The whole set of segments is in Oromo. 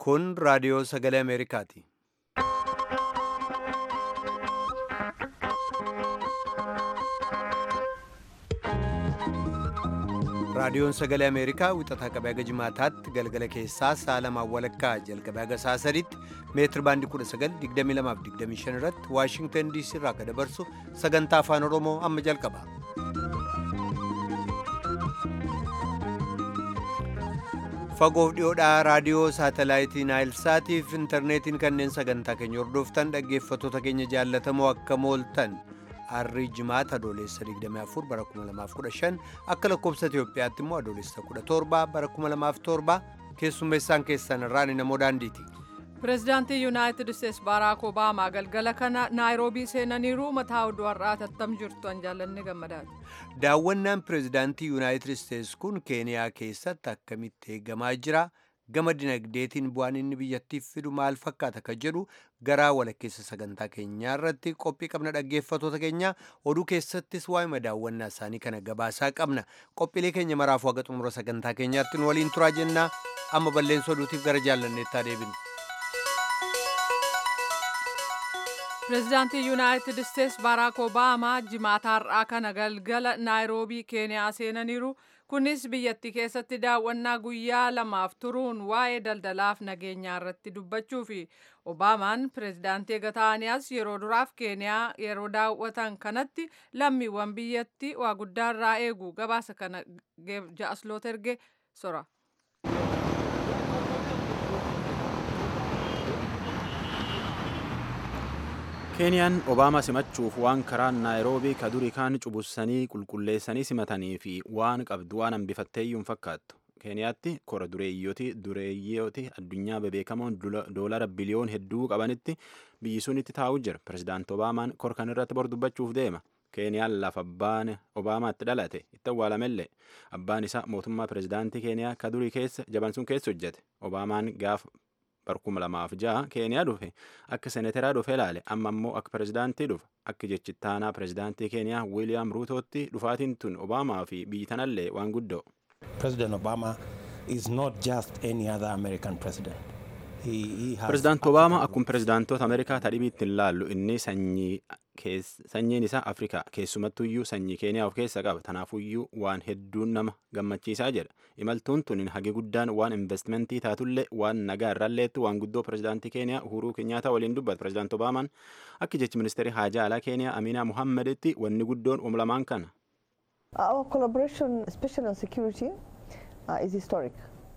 Kun raadiyoo sagalee Ameerikaati. Raadiyoon sagalee Ameerikaa wixataa qabee haga jimaataatti galgala keessaa sa'a lamaan walakkaa jalqabee haga sa'a sadiitti meetiri baandii 1922 irratti Waashingtan DC irraa akka dabarsu sagantaa afaan Oromoo amma jalqaba. Fagoof dhiyoodhaa raadiyoo saatalaayitii Naayilsaatiif intarneetiin kanneen sagantaa keenya hordoftan dhaggeeffattoota keenya jaallatamoo akka mooltan. Harrii jimaata adoolessa 24 bara 2015 akka lakkoobsa Itoophiyaatti immoo adoolessa 17 bara 2007 keessummeessaan keessan irraan namoo daandiiti. Pireezidaantii Yuunaayitid Isteetsi Baaraak Obaamaa galgala kana Naayiroobii seenaniiru mataa oduu har'aa tattam jirtu an jaallanne gammadaati. Daawwannaan pireezidaantii Yuunaayitid Isteetsi kun Keeniyaa keessatti akkamitti eegamaa jira? gama dinagdeetiin bu'aan inni biyyattiif fidu maal fakkaata ka jedhu garaa walakkeessa sagantaa keenyaa irratti qophii qabna dhaggeeffatoota keenya oduu keessattis waa'ima daawwannaa isaanii kana gabaasaa qabna qophiilee keenya maraafuu haga xumura sagantaa keenyaatti nu waliin turaa jennaa amma balleessa oduutiif gara jaallanneettaa deebinu. pireezidaantii yuunaayitid isteetsi baaraak obaamaa jimaata har'aa kana galgala naayiroobii keeniyaa seenaniiru kunis biyyattii keessatti daawwannaa guyyaa lamaaf turuun waa'ee daldalaaf nageenyaa irratti dubbachuu fi obaamaan pireezidaantii eega ta'aniis yeroo duraaf keeniyaa yeroo daawwatan kanatti lammiiwwan biyyattii waa guddaa irraa eegu gabaasa kana ja'asloot erge sora. keeniyaan obaamaa simachuuf waan karaa naayiroobii ka durii kaan cubussanii qulqulleessanii simatanii fi waan qabdu waan hambifatteeyyuun fakkaattu keeniyaatti kora dureeyyooti dureeyyooti addunyaa bebeekamoon doolara biliyoon hedduu qabanitti biyyi sun itti taa'u jira pirezidaanti obaamaan kor kan irratti bor dubbachuuf deema keeniyaan lafa abbaan obaamaatti dhalate itti awwaalamellee abbaan isaa mootummaa pirezidaantii keeniyaa ka durii keessa jaban sun keessa hojjete obaamaan gaafa barkuma lamaaf ja'a keeniyaa dhufe akka seeneteraa dhufe ilaale amma ammoo akka pirezidaantii dhufe akka jechittaanaa pirezidaantii keeniyaa wiiliyaam ruutootti dhufaatiin tun obaamaa fi biyyi tanallee waan guddoo. President Obama is not just any other American president. Pirezidaanti Obaamaa akkuma pirezidaantoota Ameerikaa tadhibiitti hin laallu inni sanyiin isaa Afrikaa keessumattuyyuu sanyii Keeniyaa of keessa qaba. Tanaafuyyuu waan hedduun nama gammachiisaa jedha. Imaltuun tun hagi guddaan waan investimentii taatullee waan nagaa irraalleetti waan guddoo pirezidaantii Keeniyaa Uhuruu Kenyaata waliin dubbata. Pirezidaanti Obaamaan akka jechi ministeerii haajaa alaa Keeniyaa Aminaa Muhammaditti wanni guddoon umlamaan kana. Our collaboration, especially on security, uh, is historic.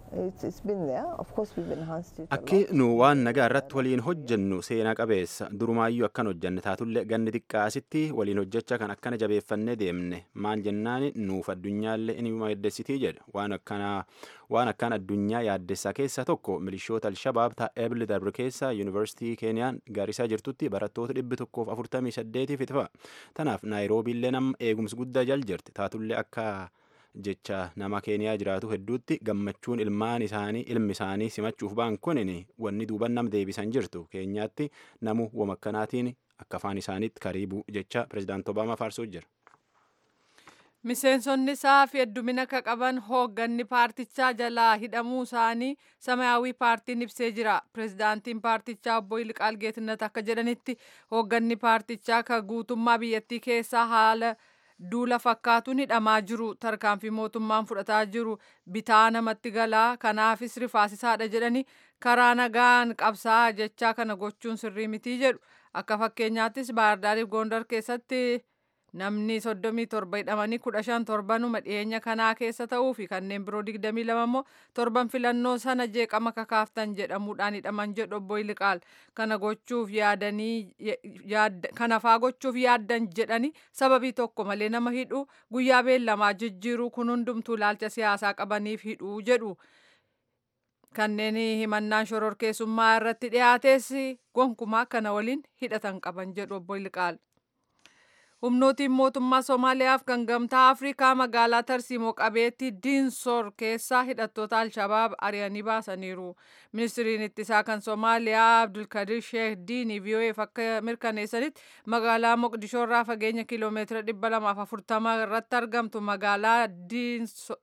Akki nu waan nagaa irratti waliin hojjennu seenaa qabeessa durumaayyuu akkan hojjenne taatullee ganni xiqqaasitti waliin hojjechaa kan akkana jabeeffannee deemne maal jennaan nuuf addunyaallee inuma yaaddessitii jedha waan akkanaa waan akkaan addunyaa yaaddessaa keessaa tokko milishoota alshabaab taa'eebli darbe keessa yuunivarsiitii keeniyaan gaarisaa jirtutti barattoota dhibbi tokkoof afurtamii saddeetiif itti tanaaf naayiroobiillee nama eegumsi guddaa jal jirti taatullee akka. jecha nama keeniyaa jiraatu hedduutti gammachuun ilmaan isaanii ilmi isaanii simachuuf ba'an kunin wanni duuban nam deebisan jirtu keenyaatti namu wamakkanaatiin akka afaan isaaniitti kariibuu jecha pirezidaanti obaamaa faarsuu jira. Miseensonni isaa fi heddumina ka qaban hoogganni paartichaa jalaa hidhamuu isaanii samayaawii paartiin ibsee jira. Pirezidaantiin paartichaa obbo Yilqaal Geetinnat akka jedhanitti hoogganni paartichaa ka guutummaa biyyattii keessaa haala duula fakkaatuun hidhamaa jiru tarkaanfii mootummaan fudhataa jiru bitaa namatti galaa kanaafis rifaasisaadha jedhani karaa nagaan qabsaa jechaa kana gochuun sirrii mitii jedhu akka fakkeenyaattis baardaariif gondar keessatti namni soddomii torba hidhamanii kudha shan torbanuma dhiyeenya kanaa keessa ta'uu fi kanneen biroo digdamii lama immoo torban filannoo sana jeeqama kakaaftan jedhamuudhaan hidhaman jedhu obbo Yilqaal kana gochuuf yaadanii kanafaa gochuuf yaaddan jedhani sababii tokko malee nama hidhu guyyaa beellamaa jijjiiruu kun hundumtuu ilaalcha siyaasaa qabaniif hidhuu jedhu. kanneen himannaan shororkeessummaa irratti dhiyaates gonkumaa kana waliin hidhatan qaban jedhu obbo Yilqaal. humnootiin mootummaa somaaliyaaf kan gamtaa afrikaa magaalaa tarsiimoo qabeetti diinsoor keessaa hidhattoota alshabaab ari'anii baasaniiru ministiriin ittisaa kan somaaliyaa abdulkadir sheekh diini vii'oo'eef akka mirkaneessanitti magaalaa moqdishoorraa fageenya kiiloomeetira 240 irratti argamtu magaalaa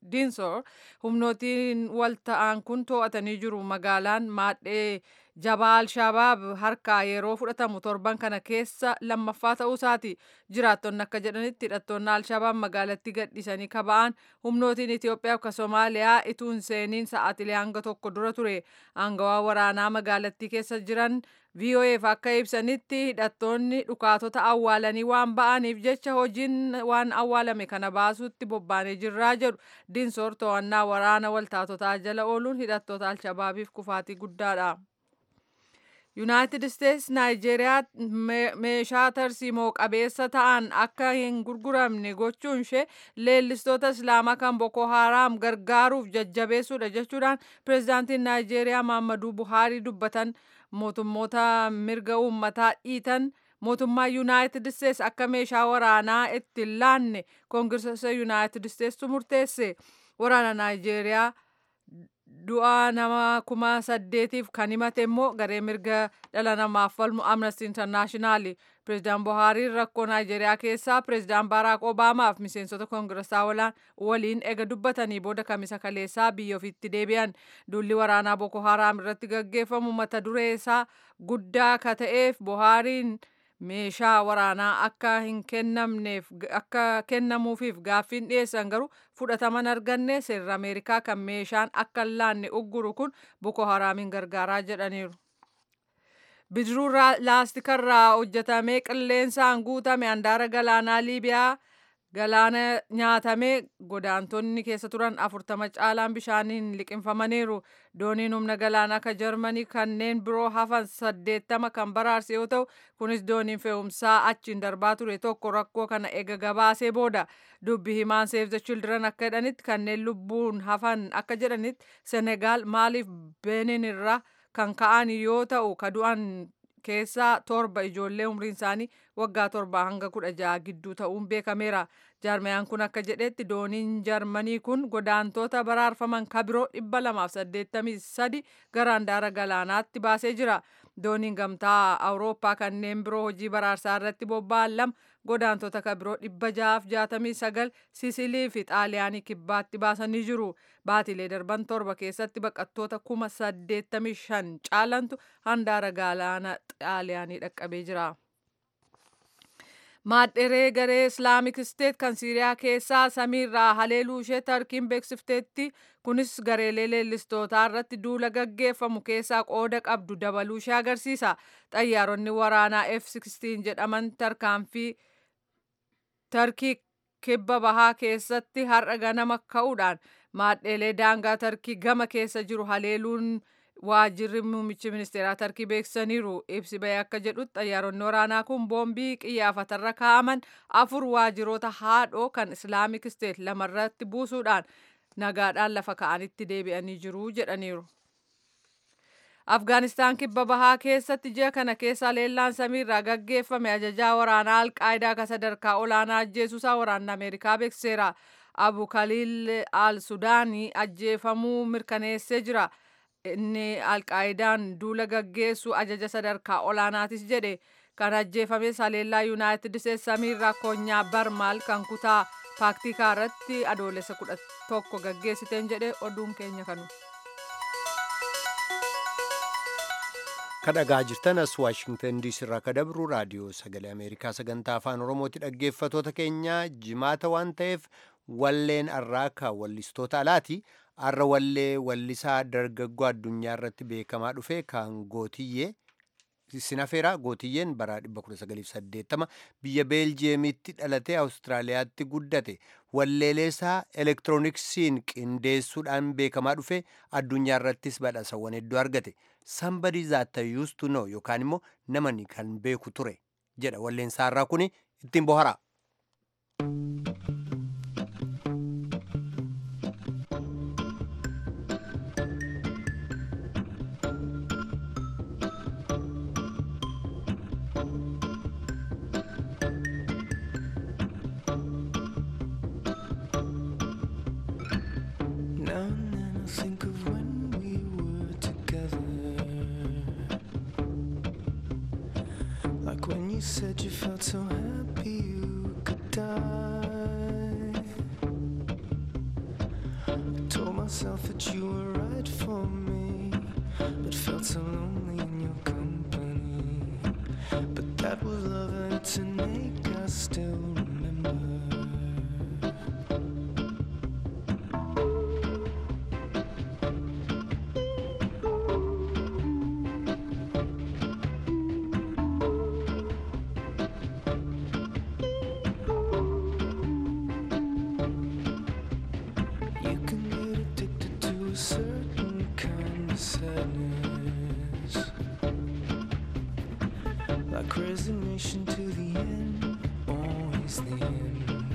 diinsoor humnootiin wal ta'an kun to'atanii jiru magaalaan maadhee jabaa alshabaab harkaa yeroo fudhatamu torban kana keessa lammaffaa ta'uu isaati jiraattonni akka jedhanitti hidhattoonni alshabaab magaalatti gadhiisanii kaba'an humnootiin itiyoophiyaa akka soomaaliyaa ituun seeniin sa'aatilee hanga tokko dura ture aangawaa waraanaa magaalattii keessa jiran VOAf akka ibsanitti hidhattoonni dhukaatota awwaalanii waan ba'aniif jecha hojiin waan awwaalame kana baasuutti bobbaanee jirraa jedhu diinsoor to'annaa waraana waltaatotaa jala ooluun hidhattoota alshabaabiif kufaatii guddaadha. yuunaayitid isteets naayijeeriyaa meeshaa tarsiimoo qabeessa ta'an akka hin gurguramne gochuun ishee leellistoota islaamaa kan boko haaraam gargaaruuf jajjabeessuudha jechuudhaan pireezidaantiin naayijeeriyaa maammaduu buhaarii dubbatan mootummoota mirga uummataa dhiitan mootummaa yuunaayitid isteets akka meeshaa waraanaa itti laanne koongiresa yuunaayitid isteetsu murteesse waraana naayijeeriyaa du'a nama kuma saddeetiif kan himate immoo garee mirga dhala namaaf falmu amnesty internaashinaali pireezidaan buhaariin rakkoo naayijeeriyaa keessaa pireezidaan baaraak obaamaaf miseensota koongiresaa waliin ega dubbatanii booda kamisa kaleessaa biyya ofiitti deebi'an duulli waraanaa boko haraam irratti gaggeeffamu mata duree isaa guddaa ka ta'eef buhaariin meeshaa waraanaa akka hin kennamneef akka kennamuufiif gaaffiin dhiyeessan garuu fudhataman arganne seerri ameerikaa kan meeshaan akka hin laanne ugguru kun boko haraamiin gargaaraa jedhaniiru. bidiruu laastikarraa hojjetamee qilleensaan guutame handaara galaanaa liibiyaa galaana nyaatamee godaantonni keessa turan afurtama caalaan bishaaniin liqinfamaniiru dooniin humna galaanaa ka jarmanii kanneen biroo hafan saddeettama kan baraarse yoo ta'u kunis dooniin fe'umsaa achiin darbaa ture tokko rakkoo kana ega gabaasee booda dubbi himaan save the children akka jedhanitti kanneen lubbuun hafan akka jedhanitti senegaal maaliif benin irraa kan ka'an yoo ta'u ka du'an keessaa torba ijoollee umriin isaanii waggaa torba hanga kudha jaha gidduu ta'uun beekameera. Jaarmayaan kun akka jedhetti dooniin jarmanii kun godaantoota baraarfaman kabiroo dhibba lamaaf saddeettamii sadi gara handaara galaanaatti baasee jira. Dooniin gamtaa Awurooppaa kanneen biroo hojii baraarsaa irratti bobba'an lama godaantota kabiroo dhibba jahaaf jaatamii sagal Sisilii fi Xaaliyaanii kibbaatti baasanii jiru. Baatilee darban torba keessatti baqattoota kuma saddeettamii shan caalantu handaara galaana Xaaliyaanii dhaqqabee jira. Maadheree garee Islaamik Isteet kan Siiriyaa keessaa samiirraa haleeluu ishee tarkiin beeksifteetti kunis gareelee leellistootaa irratti duula gaggeeffamu keessaa qooda qabdu dabaluu ishee agarsiisa. Xayyaaronni waraanaa F-16 jedhaman tarkaanfii tarkii kibba bahaa keessatti har'a ganama ka'uudhaan maadheelee daangaa tarkii gama keessa jiru haleeluun waajirri muummichi ministeeraa tarkii beeksisaniiru ibsi bahee akka jedhutti xayyaaronni waraanaa kun boombii qiyyaafatarra kaa'aman afur waajiroota haadhoo kan islaamik isteet lamarratti buusuudhaan nagaadhaan lafa ka'anitti deebi'anii jiru jedhaniiru. Afgaanistaan kibba bahaa keessatti ji'a kana keessa leellaan samiirraa gaggeeffame ajajaa waraanaa alqaayidaa ka sadarkaa olaanaa ajjeesuusaa waraanni Ameerikaa beeksiseera. Abu Khaliil al Sudaanii ajjeefamuu mirkaneessee jira. inni alqaayidaan duula gaggeessu ajaja sadarkaa olaanaatis jedhe kan ajjeefame saleellaa yuunaayitid isteetsi samiirraa koonyaa barmaal kan kutaa paaktikaa irratti adoolessa kudha tokko gaggeessiteen jedhe oduun keenya kanu. kadhagaa jirtan as waashingtan diisii irraa ka dabru raadiyoo sagalee ameerikaa sagantaa afaan oromooti dhaggeeffatoota keenya jimaata waan ta'eef walleen arraaka wallistoota alaati arra wallee wallisaa dargaggoo addunyaa irratti beekamaa dhufe kan gootiyyee sinafeera gootiyyeen bara 1980 biyya beeljiyeemitti dhalatee awustiraaliyaatti guddate walleeleesaa elektirooniksiin qindeessuudhaan beekamaa dhufe addunyaa irrattis badhaasawwan hedduu argate somebody that I used to know yookaan immoo namani kan beeku ture jedha walleensaa irraa kun ittiin bohara. Now and then I think of when we were together. Like when you said you felt so happy you could die. still remember. You can get addicted to a certain kind of sadness. Like resignation to the end, always the end.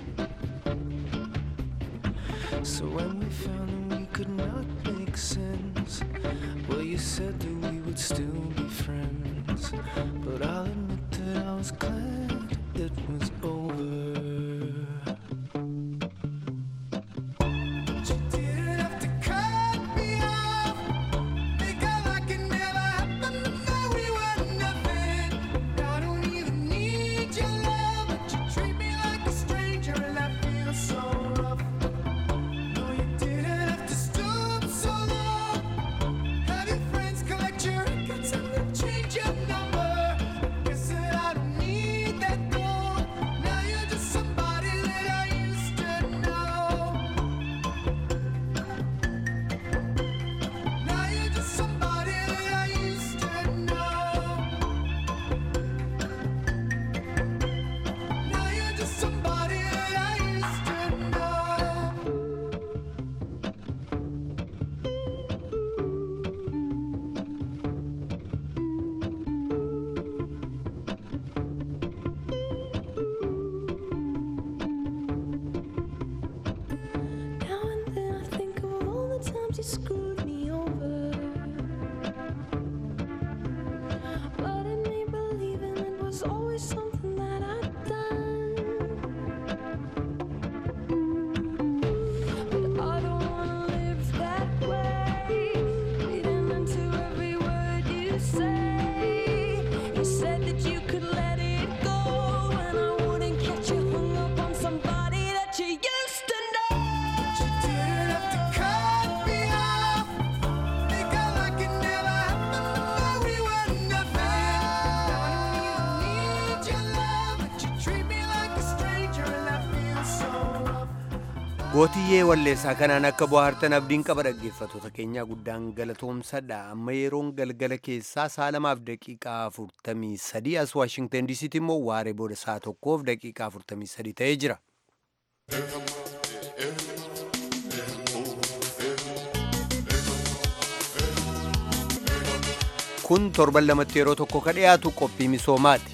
So when we found that we could not make sense, well, you said that we would still be friends. But I'll admit that I was glad it was over. You didn't have to cut me off. Make out like it never happened. Now we were nothing. I don't even need your love, but you treat me like a stranger, and I feel so rough. No, you didn't have to stoop so low. Have your friends collect your records and then change your number. Guess that I don't need that though. Now you're just somebody that I used to know. Now you're just somebody that I used to know. Now you're just somebody that I used to know. Now and then I think of all the times you screwed me over. But in me believing it was always something that I'd done. But I don't wanna live that way. Reading into every word you say. You said that you could let it go, and I wouldn't catch you hung up on somebody that you used to know. You didn't have to cut me off. Make out like it never happened. Now we were nothing. I don't even need your love, but you treat me like a stranger, and I feel so rough. gootiyyee walleessaa kanaan akka bohaartan abdiin qaba dhaggeeffattoota keenyaa guddaan galatoomsadha amma yeroon galgala keessaa sa'a lamaaf daqiiqaa afurtamii sadii as waashingtan diisiitti immoo waaree booda sa'a tokkoof daqiiqaa afurtamii sadii ta'ee jira kun torban lamatti yeroo tokko ka dhiyaatu qophii misoomaati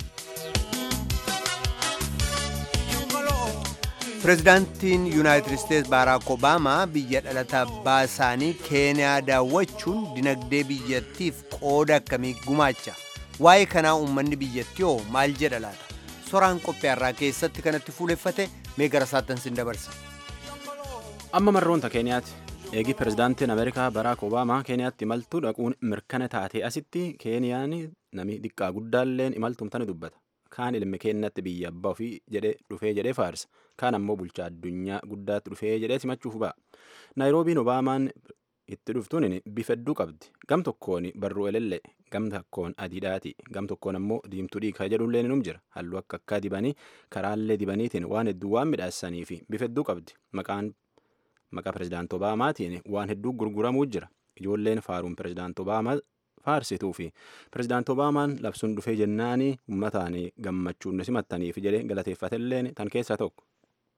pirezidaantiin yuunaayitid isteetsi baaraak obaamaa biyya dhalata abbaa isaanii keeniyaa daawwachuun dinagdee biyyattiif qooda akkamii gumaacha waa'ee kanaa uummanni biyyattii hoo maal jedha laata soraan qophii har'aa keessatti kanatti fuuleffate mee gara saattan sin dabarsa amma marroonta keeniyaati eegi pirezidaantiin ameerikaa baraak obaamaa keeniyaatti imaltuu dhaquun mirkana taatee asitti keeniyaan nami xiqqaa guddaalleen imaltumtani dubbata kaan ilmi keenyatti biyya abbaa ofii jedhee dhufee jedhee faarsa kaan ammoo bulchaa addunyaa guddaatti dhufee jedhee simachuuf ba'a naayiroobiin obaamaan itti dhuftuun bifa hedduu qabdi gam tokkoon barruu elelle gam tokkoon adiidhaati gam tokkoon ammoo diimtuu dhiikaa jedhullee num jira halluu akka akka dibanii karaallee dibaniitiin waan hedduu waan midhaasanii fi bifa hedduu qabdi maqaan maqaa pirezidaant obaamaatiin waan hedduu gurguramuu jira ijoolleen faaruun pirezidaant obaamaa faarsituu fi pirezidaant obaamaan labsuun dhufee jennaanii uummataan gammachuun simattaniif jedhee galateeffatelleen tan keessaa tokko.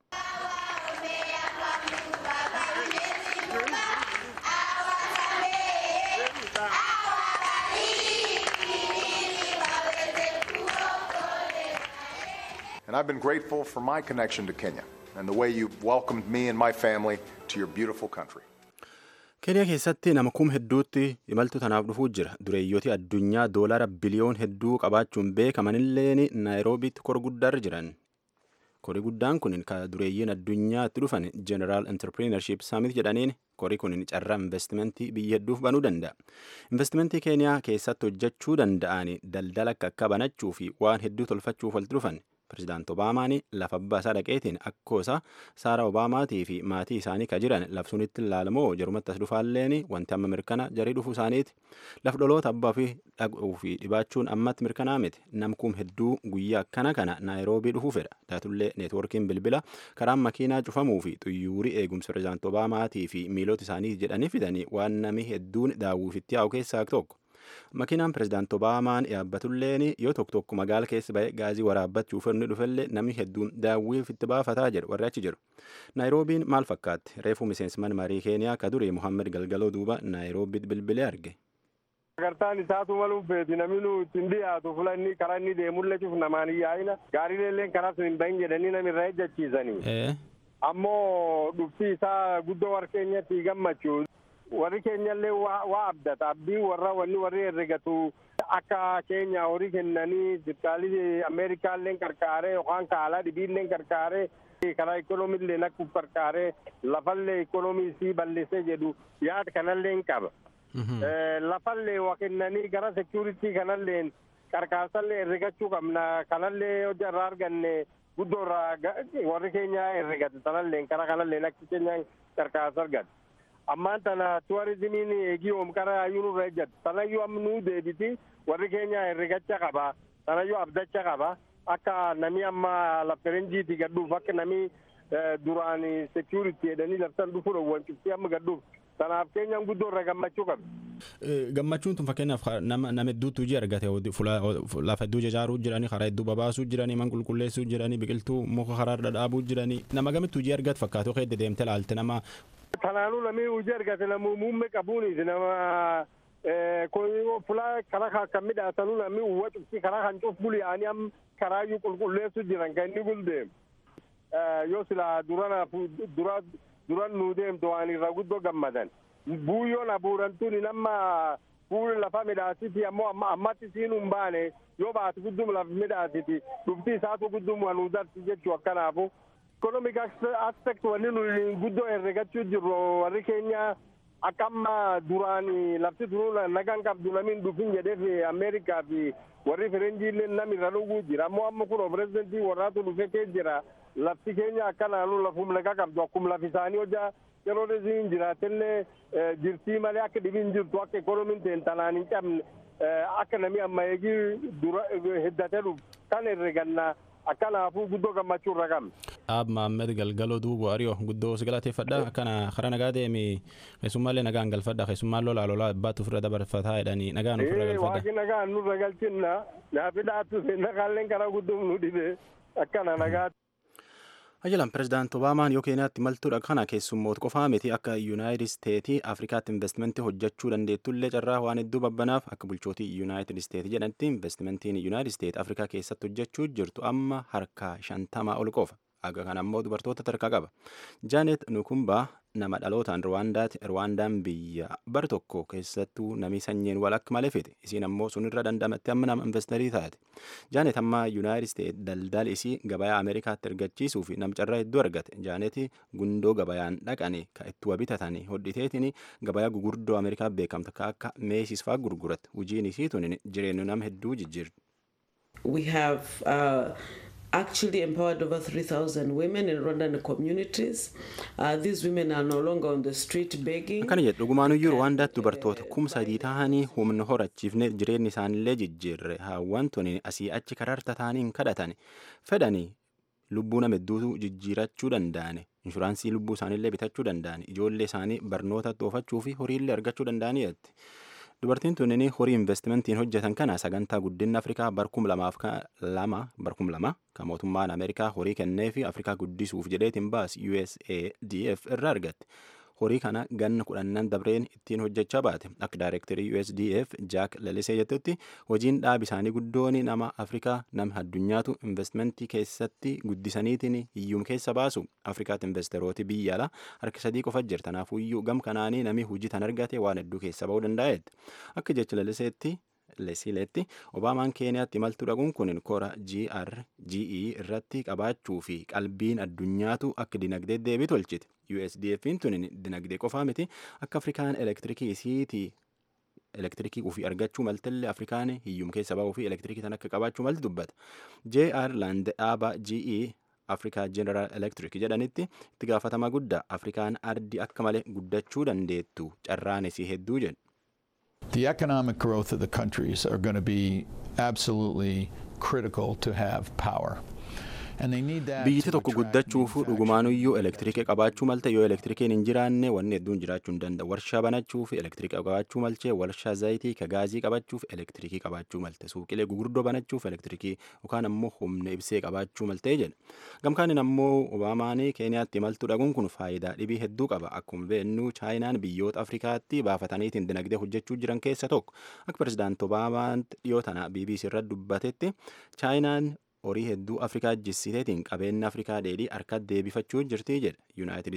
And I've been grateful for my connection to Kenya and the way you've welcomed me and my family to your beautiful country. keeniyaa keessatti nama kum hedduutti imaltu tanaaf dhufuu jira dureeyyooti addunyaa doolara biliyoon hedduu qabaachuun beekamanilleen naayiroobiitti kor guddaarra jiran kori guddaan kun ka dureeyyiin addunyaatti dhufan jeneraal entrepreneurship summit jedhaniin kori kun carraa investimentii biyya hedduuf banuu danda'a investimentii keeniyaa keessatti hojjechuu danda'an daldala akka akka banachuu fi waan hedduu tolfachuuf walitti dhufan Pirezidaant Obaamaan lafa abbaa isaa dhaqeetiin akkoosa Saara Obaamaatii fi maatii isaanii ka jiran labsuunitti ilaalamoo jarumatti as dhufaalleen wanti amma mirkana jarii dhufuu isaaniiti. Laf dhaloota abbaa fi dhaquu fi dhibaachuun ammatti mirkanaa miti. Namkuun hedduu guyyaa akkana kana Naayiroobii dhufuu fedha. Taatullee neetwoorkiin bilbila karaan makiinaa cufamuu fi xuyyuurii eegumsa pirezidaant Obaamaatii fi miilota isaanii jedhanii fidanii waan nami hedduun daawwiifitti yaa'u keessaa tokko. Makiinaan pirezidaant Obaamaan yaabbatulleen yoo tokko tokko magaala keessa ba'e gaazii waraabbachuuf inni dhufellee namni hedduun daawwiif itti baafataa jedhu warri achi jiru. Naayiroobiin maal fakkaatti? Reefuu miseensman marii Keeniyaa ka durii Muhammed Galgaloo duuba Naayiroobiitti bilbilee arge. Sagantaan isaatu maluuf beeti namni nu ittiin dhiyaatu fula inni karaa inni deemullee cuf namaan hin yaa'ina gaarii illee karaa sun hin bahin jedhanii namni irraa ejjachiisanii. Ammoo dhufti isaa guddoo warra keenyatti gammachuu warri keenyallee waa abdata abdii warra wanni warri herregatu akka keenya horii kennanii dirqaalii ameerikaallee qarqaaree yookaan kaalaa dhibiillee qarqaaree karaa ikoonomiillee akka qarqaaree lafallee ikoonomii isii balleessee jedhu yaada kanallee hin qaba. Lafallee waa kennanii gara seekuritii kanallee qarqaarsallee herregachuu qabna kanallee hojii irraa arganne guddoo irraa warri keenya herregate sanallee karaa kanallee akka keenya qarqaarsa argate. ammaan tana tuwarizimiin eegii oomqara ayyuu nurra ejjatu sanayyuu amma nuu deebiti warri keenya herregacha qaba sanayyuu abdacha qaba akka nami amma lafferenjiiti gadhuuf akka nami duraan security jedhanii labsan dhufu dhowwan cuftii amma gadhuuf sanaaf keenyan guddoo irra gammachuu qabdi. Gammachuun tun fakkeenyaaf nama nama hedduutu hojii argate lafa hedduu ijaaruu jiranii karaa hedduu babaasuu jiranii man qulqulleessuu jiranii biqiltuu muka karaa dhadhaabuu jiranii nama gamittu hojii argatu fakkaatu keessa deemte laalte nama kanaanuu namni hojii argate namu muummee qabuunis nama fulaa karaa kan midhaasanuu namni uwwa cufti karaa kan cuf buli'anii am karaayyuu qulqulleessu jiran kan inni guldeem yoo sila duranaaf dura duran nuu deemtu waan irra guddoo gammadan buuyyoon abuurantuun nama fuuli lafa midhaasiti ammoo ammatti siinuu hin baane yoo baatu guddum lafa midhaasiti dhufti isaatu guddum wanuu darsi jechuu akkanaafu economic aspect wanni nu guddoo herregachuu jirru warri keenya akka amma duraan lafti turuu nagaan qabdu namiin dhufin jedheef ameerikaa fi warri firenjiillee nam irra dhuguu jira ammoo amma kun pirezidentii warraatu dhufe kee jira lafti keenya akka naannu lafum nagaa qabdu akkum lafi isaanii hojaa yeroo dhisiin jiraatellee jirtii malee akka dhibiin jirtu akka ekonomiin ta'en tanaan hin cabne akka nami amma eegii dura heddatee dhufu kan herregannaa akkanaafuu guddoo gammachuu irra qabna. Dhaab Maammed Galgaloo Duuboo Ariyoo guddoo si galateeffadha akkana karaa nagaa deemi keessummaallee nagaan galfadha keessummaan lolaa lolaa abbaatu ofirra dabarfataa jedhanii nagaan ofirra galfadha. Waaqni nagaan nurra galchinna naafi dhaattu naqaalleen karaa guddoo nu dhibe akkana nagaa. Ajalan pirezidaant Obaamaan yoo Keeniyaatti maltuudha kana keessummoota qofaa miti akka Yuunaayitid Isteetii Afrikaatti investimentii hojjechuu dandeettullee carraa waan hedduu babbanaaf akka bulchootii Yuunaayitid Isteetii jedhanitti investimentiin Yuunaayitid Isteet Afrikaa keessatti hojjechuu jirtu amma harka shantamaa ol qofa. Aga kana ammoo dubartoota tarkaa qaba. Jaanet Nukumbaa nama dhalootaan Rwaandaati. Rwaandaan biyya bar tokko keessattuu namni sanyiin wal akka malee fite. Isiin ammoo sunirra dandamatti amma nama investarii taate. Jaanet amma Yuunaayitid Isteet daldala isii gabayaa Ameerikaatti ergachiisuu fi namcarraa hedduu argate. Jaanet gundoo gabayaan dhaqanii ka itti waa bitatanii hodhiteetiin gabayaa gugurdoo Ameerikaa beekamta ka akka meesis fa'aa gurguratti. Hojiin isii tun jireenya nama hedduu jijjiirti. We have uh, actually empowered over 3,000 women in Rwandan communities. Uh, these women are no longer on the street begging. Akkana jedhu dhugumaanuyyuu Rwaandaatti dubartoota kuma sadii ta'anii humna horachiifne jireenyi isaanillee jijjiirre haawwan tuni asii achi kararta ta'anii hin kadhatan fedhanii lubbuu nama hedduutu jijjiirachuu danda'an inshuraansii lubbuu isaaniillee bitachuu danda'an ijoollee isaanii barnoota oofachuu fi horiillee argachuu danda'aniitti. Dubartiin tunnini horii investimentiin hojjetan kana sagantaa guddinna Afrikaa barkum lamaaf lama barkum lama kan mootummaan Ameerikaa horii kennee fi Afrikaa guddisuuf jedheetiin baas USADF irraa argatte. Horii kana ganna kudhannan dabreen ittiin hojjechaa baate akka daayirektarii USDF Jack Lalisee jettutti hojiin dhaab isaanii guddoon nama Afrikaa nama addunyaatu investmentii keessatti guddisaniitiin hiyyum keessa baasu Afrikaatti investerooti biyya alaa harka sadii qofa jira kanaafuu iyyuu gam kanaanii nami hojii tan argate waan hedduu keessa ba'uu danda'eetti akka jecha Laliseetti Lesileetti Obaamaan Keeniyaatti imaltuu dhaquun kun kora GRGE irratti qabaachuu fi qalbiin addunyaatu akka dinagdee deebii tolchite. USDF'n tun dinagdee qofaa miti akka Afrikaan elektirikii isiitii elektirikii ofii argachuu maltillee afrikaan hiyyum keessa ba'uu fi elektirikii tan akka qabaachuu malti dubbata jr land dhaaba ge afrikaa jeneraal elektrik jedhanitti itti gaafatama guddaa afrikaan ardi akka malee guddachuu dandeettu carraanesii hedduu jedhu. The economic growth of the countries are going to be absolutely critical to have power. And they need that biyyiti to tokko attract guddachuuf dhugumaanuyyuu elektirikii qabaachuu malte yoo elektirikiin hin jiraanne wanni hedduun jiraachuu hin danda'u warshaa banachuuf elektirika qabaachuu malchee warshaa zayitii ka gaazii qabachuuf elektirikii qabaachuu malte suuqilee gurguddoo banachuuf elektirikii yookaan ammoo humna ibsee qabaachuu maltee jedha gamkaanin ammoo obaamaanii keeniyaatti imaltuu dhaguun kun faayidaa dhibii hedduu qaba akkuma beeknu chaayinaan biyyoota afrikaatti baafataniitiin dinagdee hojjechuu jiran keessa tokko akka pirezidaanti obaamaan dhiyoo tana bbc irratti dubbatetti chaayinaan horii hedduu afrikaa jissiteetiin qabeenya afrikaa dheedhii harkatti deebifachuu jirti jedha yuunaayitid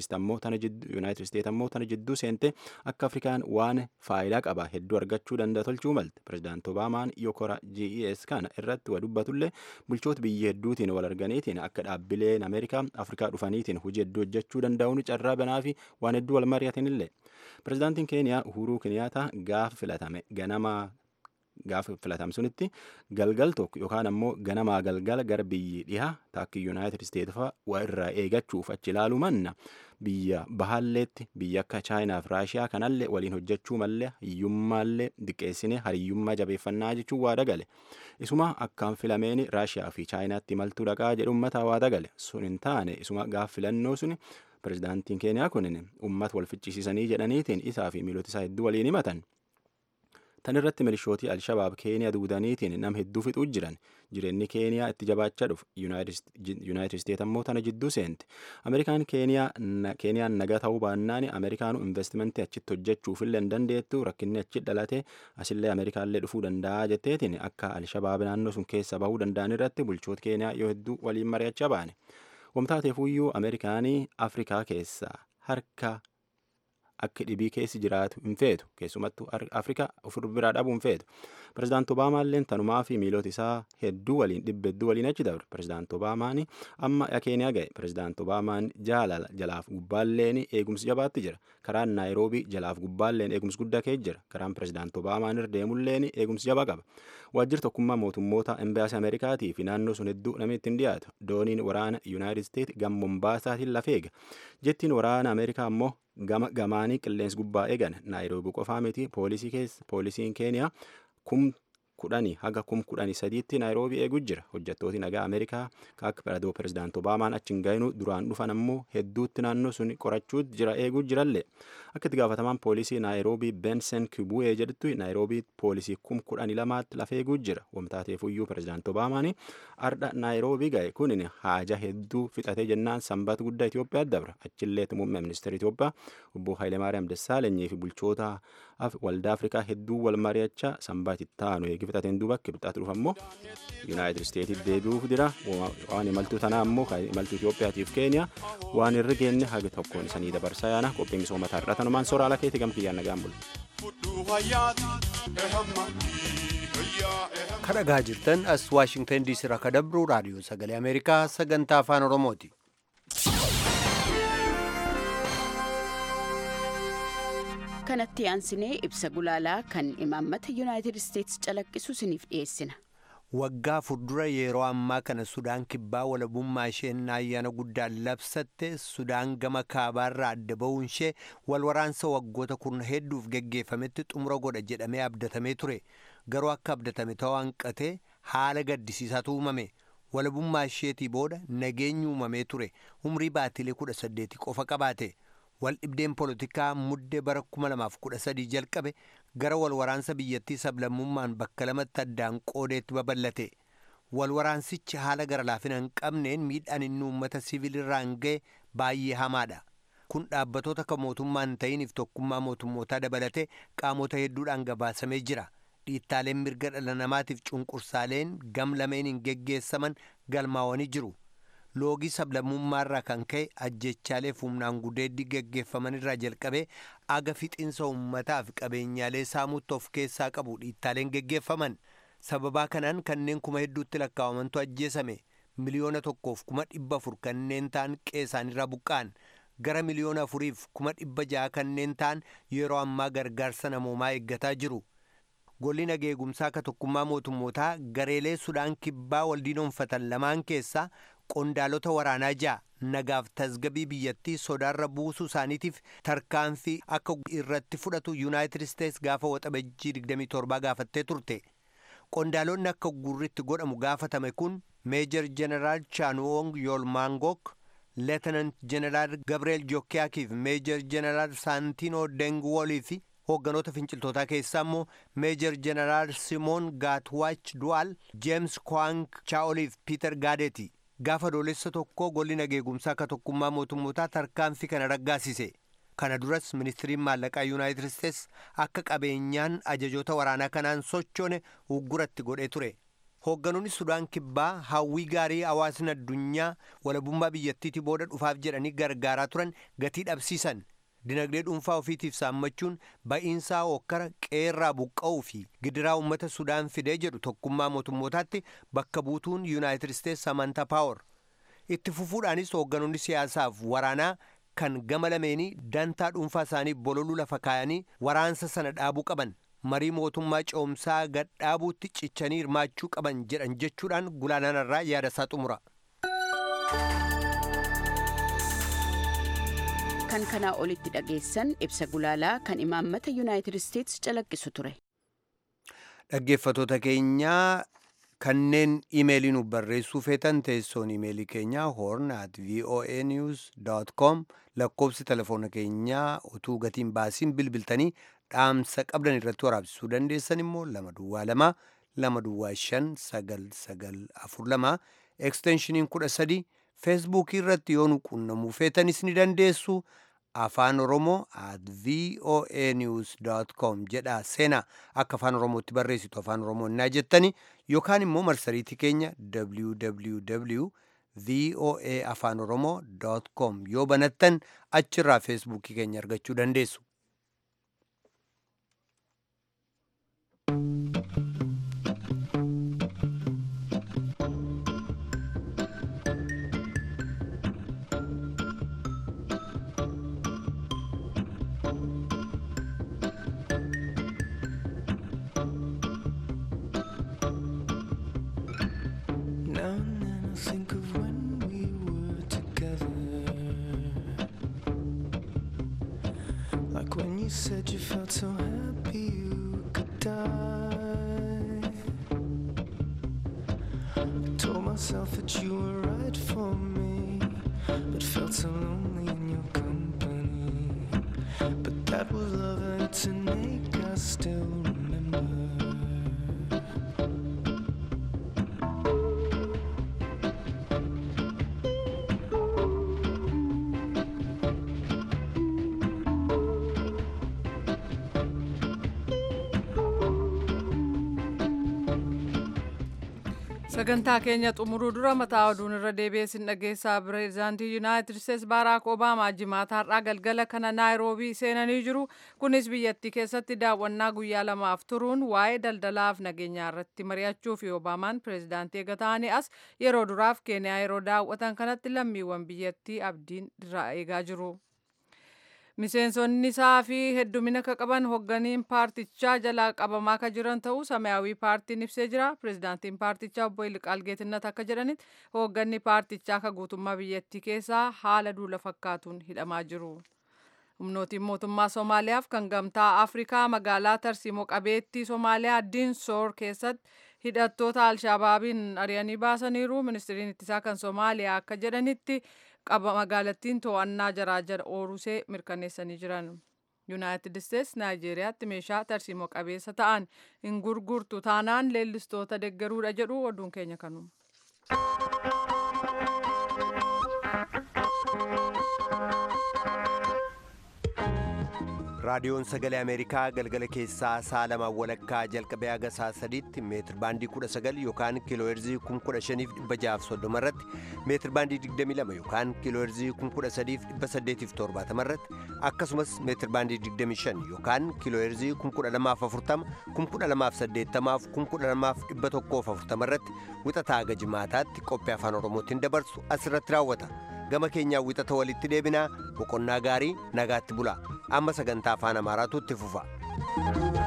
isteet ammoo tana jidduu seente akka afrikaan waan faayidaa qaba hedduu argachuu danda'a tolchuu malte pirezidaanti obaamaan yokora ges kana irratti wa dubbatullee bulchoota biyya hedduutiin wal arganiitiin akka dhaabbileen ameerikaa afrikaa dhufaniitiin hojii hedduu hojjechuu danda'uun carraa banaa fi waan hedduu wal mari'atinillee pirezidaantiin keeniyaa uhuruu keniyaataa gaafa filatame ganama gaafa filatame sunitti galgal tokko yookaan ammoo ganamaa galgala gara biyyi dhihaa taakki yuunaayitid isteet fa'a waa irraa eegachuuf achi ilaaluu manna biyya bahaalleetti biyya akka chaayinaa fi raashiyaa kanallee waliin hojjechuu mallee hiyyummaallee diqqeessine hariyyummaa jabeeffannaa jechuun waa dagale isuma akkaan filameeni raashiyaa fi chaayinaatti imaltuu dhaqaa jedhu uummataa waa dagale sun hin taane isuma gaaf filannoo suni pirezidaantiin keeniyaa kunin uummata wal ficcisiisanii jedhaniitiin isaa fi miilota isaa hedduu waliin himatan. tan irratti milishootii alshabaab keeniyaa duudaniitiin nam hedduu fixuu jiran jireenyi keeniyaa itti jabaachaa dhufu yuunaayitid isteet ammoo tana jidduu seente ameerikaan keeniyaan nagaa ta'uu baannaan ameerikaanu investimentii achitti hojjechuufillee hin dandeettu rakkinni achi dhalate asillee ameerikaallee dhufuu danda'a jetteetiin akka alshabaab naannoo sun keessa bahuu danda'an irratti bulchoota keeniyaa yoo hedduu waliin mari'achaa baane wamtaateefuyyuu ameerikaanii afrikaa keessaa harka akka dhibii keessi jiraatu hin feetu keessumattuu afrikaa ofir biraa dhabuu hin feetu pirezidaanti obaamaalleen tanumaa fi miilota isaa hedduu waliin dhibba hedduu waliin achi dabre pirezidaanti obaamaan amma keeniyaa ga'e pirezidaanti obaamaan jaalala jalaaf gubbaalleen eegumsi jabaatti jira karaan naayiroobii jalaaf gubbaalleen eegumsi guddaa kee jira karaan pirezidaanti obaamaan irra deemulleen eegumsi jabaa qaba waajjirri tokkummaa mootummoota embaasii ameerikaatii fi naannoo sun hedduu namni ittiin dhiyaatu dooniin waraana yuunaayitid isteet gama mombaasatiin lafeega jettiin waraana ameerikaa ammoo gama gamaanii qilleensi gubbaa eegan naayiroobii qofaa miti poolisii keessa poolisiin keeniyaa kum kudhanii haga kum kudhanii sadiitti naayiroobii eeguu jira hojjettooti nagaa ameerikaa akka piradoo pirezidaanti obaamaan achi hin gayinu duraan dhufan ammoo hedduutti naannoo sun qorachuu jira eeguu jirallee akka itti gaafatamaan poolisii naayiroobii bensen kibu'ee jedhutti naayiroobii poolisii kum kudhanii lamaatti lafa eeguu jira wamtaateefuyyuu pirezidaanti obaamaan ardha naayiroobii ga'e kunin haaja hedduu fixatee jennaan sanbata guddaa Itoophiyaa dabra achillee muummee ministeera Itoophiyaa obbo Hayilemaariyaam Dassaalanyii fi bulchoota waldaa Afrikaa hedduu wal mari'achaa sanbata itti aanu eegi fixateen duuba kibxaatti dhufa ammoo yuunaayitid isteetiif deebi'uuf dira waan imaltuu tanaa ammoo imaltuu Itoophiyaatiif keeniyaa waan irra geenne haga tokkoon isanii dabarsaa yaana qophii misooma taarraa tanumaan soora ala keetti gamkiyyaan nagaan bulu. kadhagaa jirtan as waashingtan diisii irraa ka dabru raadiyoo sagalee ameerikaa sagantaa afaan oromooti. kanatti aansinee ibsa gulaalaa kan imaammata yuunaayitid isteetsi calaqqisu isiniif dhiyeessina. waggaa fuuldura yeroo ammaa kana sudaan kibbaa walabummaa isheen ayyaana guddaan labsatte sudaan gama kaabaarraa adda ba'uun ishee wal waraansa waggoota kurna hedduuf geggeeffametti xumura godha jedhamee abdatamee ture garuu akka abdatame ta'uu hanqatee haala gaddisiisaatu uumame walabummaa isheetii booda nageenyi uumamee ture umrii baatilee kudha saddeeti qofa qabaate. wal dhibdeen poolitikaa muddee bara 2013 jalqabe gara wal waraansa biyyattii sablammummaan bakka lamatti addaan qoodeetti babal'ate wal waraansichi haala gara laafina hin qabneen miidhaan inni uummata siviilirraan ga'e baay'ee hamaadha kun dhaabbatoota kan mootummaa hin ta'iniif tokkummaa mootummootaa dabalatee qaamota hedduudhaan gabaasamee jira dhiittaaleen mirga dhala namaatiif cunqursaaleen gam lameen hin geggeessaman galmaawanii jiru. loogii sablammummaarraa kan ka'e ajjechaalee humnaan gudeeddii geggeeffamanirraa jalqabee aga fixiinsa uummataaf qabeenyaalee saamuutti of keessaa qabu dhiittaaleen geggeeffaman sababaa kanaan kanneen kuma hedduutti lakkaa'amantu ajjeesame miliyoona tokkoof kuma dhibba afur kanneen ta'an qe'eesaanirraa buqqa'an gara miliyoona afuriif kuma dhibba ja'a kanneen ta'an yeroo ammaa gargaarsa namoomaa eeggataa jiru golli nageegumsaa ka tokkummaa mootummootaa gareelee sudaan kibbaa waldiinoonfatan lamaan keessaa qondaalota waraanaa ja'a nagaaf tasgabii biyyattii sodaarra buusuu isaaniitiif tarkaanfii akka irratti fudhatu yuunaayitid isteets gaafa waxabajjii 27 gaafattee turte qondaalonni akka gurritti godhamu gaafatame kun meejor jeneraal chaanuwong yoolmaangok leetenant jeneraal gabriel jokkiyaakiif meejor jeneraal saantinoo dengwoolii fi hoogganoota finciltootaa keessaa immoo meejor jeneraal simoon gaatwaach du'aal jeems kwaank chaa'oliif piiter gaadeeti gaafa doolessa tokko golli nageegumsaa ka tokkummaa mootummootaa tarkaanfii kana raggaasise kana duras ministiriin maallaqaa yuunaayitid isteets akka qabeenyaan ajajoota waraanaa kanaan sochoone ugguratti godhee ture hoogganoonni sudaan kibbaa hawwii gaarii hawaasni addunyaa walabummaa biyyattiitii booda dhufaaf jedhanii gargaaraa turan gatii dhabsiisan dinagdee dhuunfaa ofiitiif saammachuun ba'iinsaa hokkara qeerraa buqqa'uu fi gidiraa uummata sudaan fidee jedhu tokkummaa mootummootaatti bakka buutuun yuunaayitid isteets samantaa paawar itti fufuudhaanis hoogganoonni siyaasaaf waraanaa kan gama lameenii dantaa dhuunfaa isaanii bololuu lafa kaayanii waraansa sana dhaabuu qaban marii mootummaa coomsaa gadhaabuutti cichanii hirmaachuu qaban jedhan jechuudhaan gulaanarraa yaada isaa xumura. kan kanaa olitti dhageessan ibsa gulaalaa kan imaammata yuunaayitid isteets calaqqisu ture. dhaggeeffatoota keenyaa kanneen imeelii nu barreessuu feetan teessoon imeelii keenyaa horn at voa news com lakkoobsi telefoona keenyaa utuu gatiin baasiin bilbiltanii dhaamsa qabdan irratti waraabsisuu dandeessan immoo lama duwwaa lama lama duwwaa shan sagal sagal afur lama eksteenshiniin kudha sadi feesbuukii irratti yoo nu qunnamuu feetanis ni dandeessu afaan oromoo at voa news com jedha seenaa akka afaan oromootti barreessitu afaan oromoo innaa jettani yookaan immoo marsariitii keenya www voa afaan oromoo com yoo banattan achirraa feesbuukii keenya argachuu dandeessu. Now and then I think of when we were together. Like when you said you felt so happy you could die. I told myself that you were right for me, but felt so lonely in your company. But that was love and it's an ache I still remember. sagantaa keenya xumuruu dura mataa oduun irra deebi'ee sin dhageessaa pireezidaantii yuunaayitid isteets baaraak obaamaa jimaata har'aa galgala kana naayiroobii seenanii jiru kunis biyyattii keessatti daawwannaa guyyaa lamaaf turuun waa'ee daldalaaf nageenyaa irratti mari'achuu fi obaamaan pireezidaantii eega ta'anii as yeroo duraaf keeniyaa yeroo daawwatan kanatti lammiiwwan biyyattii abdiin irraa eegaa jiru. miseensonni isaa fi heddumina ka qaban hogganiin paartichaa jalaa qabamaa ka jiran ta'uu samayaawii paartiin ibsee jira pirezidaantiin paartichaa obbo Yilqaal Geetinnat akka jedhanitti hogganni paartichaa ka guutummaa biyyattii keessaa haala duula fakkaatuun hidhamaa jiru. humnootiin mootummaa Somaaliyaaf kan gamtaa Afrikaa magaalaa Tarsiimoo qabeettii Somaaliyaa Dinsoor keessatti hidhattoota Alshaabaabiin ari'anii baasaniiru. Ministiriin ittisaa kan Somaaliyaa akka jedhanitti qaba magaalattiin to'annaa jaraa jala oorusee mirkaneessanii jiran. Yuunaayitid Isteets Naayijeeriyaatti meeshaa tarsiimoo qabeessa ta'an hin gurgurtu taanaan leellistoota deggeruudha jedhu oduun keenya kanuma. raadiyoon sagalee ameerikaa galgala keessaa sa'a lamaan walakkaa jalqabee haga sa'a sadiitti meetir baandii 19 yookaan kiilooherzii 15630 irratti meetir baandii 22 yookaan kiilooherzii 13870 irratti akkasumas meetir baandii 25 yookaan kiilooherzii 12040 12080 12140 irratti wixataa haga jimaataatti qophii afaan oromootiin dabarsu asirratti raawwata. gama keenyaa wixata walitti deebinaa boqonnaa gaarii nagaatti bulaa amma sagantaa afaan amaaraatu itti fufa.